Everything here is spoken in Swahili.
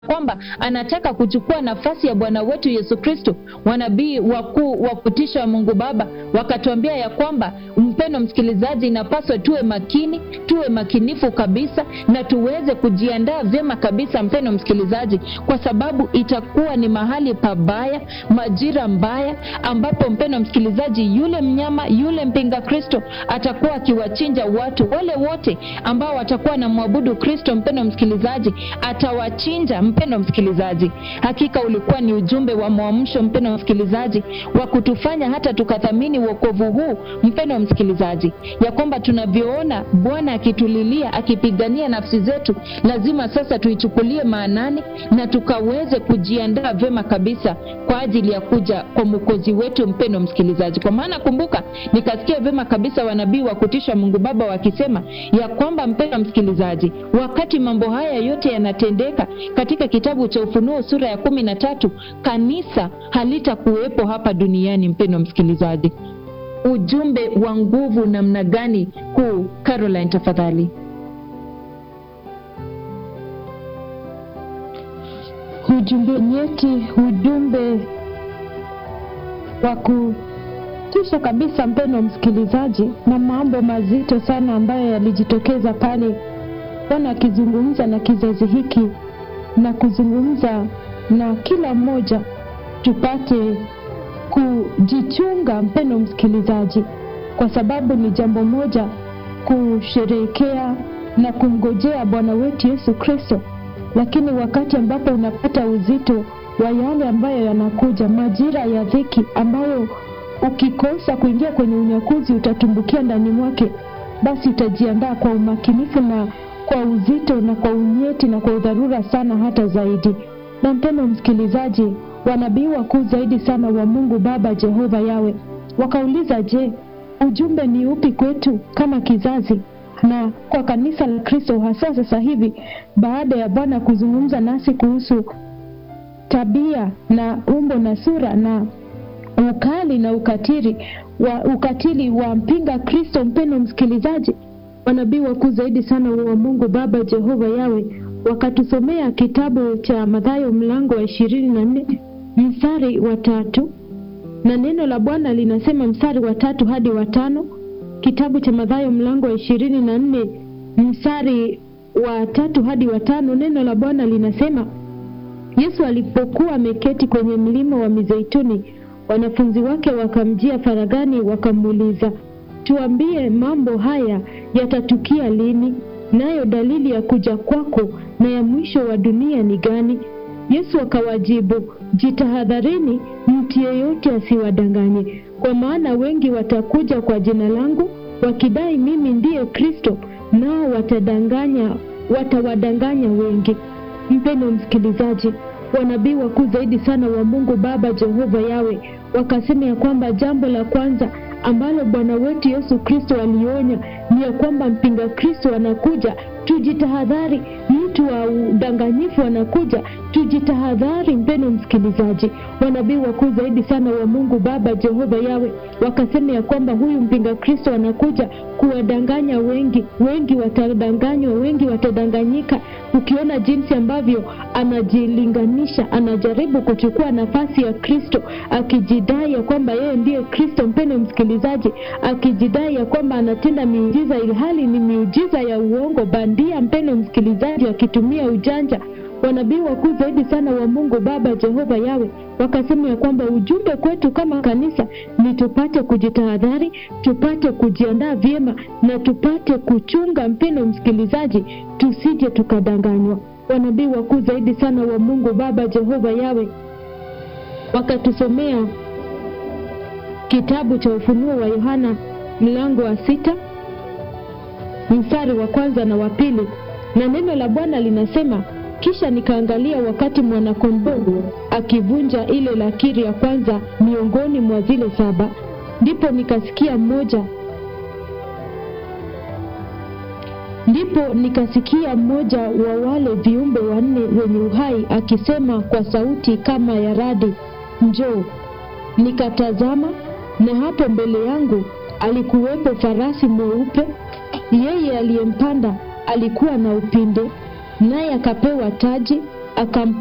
kwamba anataka kuchukua nafasi ya Bwana wetu Yesu Kristo. Wanabii wakuu wa kutisha wa Mungu Baba wakatuambia ya kwamba, mpendo msikilizaji, inapaswa tuwe makini, tuwe makinifu kabisa na tuweze kujiandaa vyema kabisa, mpendo msikilizaji, kwa sababu itakuwa ni mahali pabaya, majira mbaya, ambapo mpendo msikilizaji, yule mnyama, yule mpinga Kristo atakuwa akiwachinja watu wale wote ambao watakuwa na mwabudu Kristo. Mpendo msikilizaji, atawachinja mpendo msikilizaji, hakika ulikuwa ni ujumbe wa mwamsho, mpendo msikilizaji, wa kutufanya hata tukathamini wokovu huu, mpendo msikilizaji, ya kwamba tunavyoona Bwana akitulilia, akipigania nafsi zetu, lazima sasa tuichukulie maanani na tukaweze kujiandaa vyema kabisa kwa ajili ya kuja kwa mwokozi wetu, mpendo msikilizaji. Kwa maana kumbuka, nikasikia vyema kabisa wanabii wa kutisha Mungu Baba wakisema ya kwamba, mpendo msikilizaji, wakati mambo haya yote yanatendeka katika kitabu cha Ufunuo sura ya kumi na tatu, kanisa halitakuwepo hapa duniani. Mpendo msikilizaji, ujumbe wa nguvu namna gani kuu? Caroline, tafadhali. Ujumbe nyeti, ujumbe wa kutisha kabisa, mpendo msikilizaji, na mambo mazito sana ambayo yalijitokeza pale Bwana akizungumza na kizazi hiki na kuzungumza na kila mmoja, tupate kujichunga, mpendo msikilizaji, kwa sababu ni jambo moja kusherehekea na kumgojea Bwana wetu Yesu Kristo, lakini wakati ambapo unapata uzito wa yale ambayo yanakuja, majira ya dhiki ambayo ukikosa kuingia kwenye unyakuzi utatumbukia ndani mwake, basi utajiandaa kwa umakinifu na kwa uzito na kwa unyeti na kwa udharura sana hata zaidi. Na mpendo msikilizaji, wanabii wakuu zaidi sana wa Mungu Baba Jehova Yawe wakauliza, je, ujumbe ni upi kwetu kama kizazi na kwa kanisa la Kristo hasa sasa hivi, baada ya Bwana kuzungumza nasi kuhusu tabia na umbo na sura na ukali na ukatili wa ukatili wa mpinga Kristo. Mpendo msikilizaji, wanabii wakuu zaidi sana wa Mungu Baba Jehova Yawe wakatusomea kitabu cha Mathayo mlango wa ishirini na nne mstari wa tatu na neno la Bwana linasema mstari wa tatu hadi wa tano. Kitabu cha Mathayo mlango wa ishirini na nne mstari wa tatu hadi wa tano, neno la Bwana linasema Yesu alipokuwa ameketi kwenye mlima wa Mizeituni, wanafunzi wake wakamjia faragani, wakamuuliza Tuambie, mambo haya yatatukia lini? Nayo dalili ya kuja kwako na ya mwisho wa dunia ni gani? Yesu akawajibu, jitahadharini, mtu yeyote asiwadanganye, kwa maana wengi watakuja kwa jina langu wakidai mimi ndiye Kristo, nao watadanganya, watawadanganya wengi. Mpendo msikilizaji, wanabii wakuu zaidi sana wa Mungu Baba Jehova Yawe wakasema ya kwamba jambo la kwanza ambalo Bwana wetu Yesu Kristo alionya ni ya kwamba mpinga Kristo anakuja, tujitahadhari. Mtu wa udanganyifu anakuja, tujitahadhari. Mpendo msikilizaji, wanabii wakuu zaidi sana wa Mungu Baba Jehova Yawe wakasema ya kwamba huyu mpinga Kristo anakuja kuwadanganya wengi. Wengi watadanganywa, wengi watadanganyika. Ukiona jinsi ambavyo anajilinganisha, anajaribu kuchukua nafasi ya Kristo akijidai ya kwamba yeye ndiye Kristo. Mpendo msikilizaji, akijidai ya kwamba anatenda miujiza ilhali ni miujiza ya uongo bandia. Mpendo msikilizaji, akitumia ujanja wanabii wakuu zaidi sana wa Mungu Baba Jehova Yawe wakasema ya kwamba ujumbe kwetu kama kanisa ni tupate kujitahadhari, tupate kujiandaa vyema na tupate kuchunga, mpendo msikilizaji, tusije tukadanganywa. Wanabii wakuu zaidi sana wa Mungu Baba Jehova Yawe wakatusomea kitabu cha Ufunuo wa Yohana mlango wa sita mstari wa kwanza na wa pili, na neno la Bwana linasema kisha nikaangalia wakati mwanakondoo akivunja ile lakiri ya kwanza miongoni mwa zile saba, ndipo nikasikia mmoja ndipo nikasikia mmoja wa wale viumbe wanne wenye uhai akisema kwa sauti kama ya radi, njoo. Nikatazama, na hapo mbele yangu alikuwepo farasi mweupe, yeye aliyempanda alikuwa na upinde naye akapewa taji akam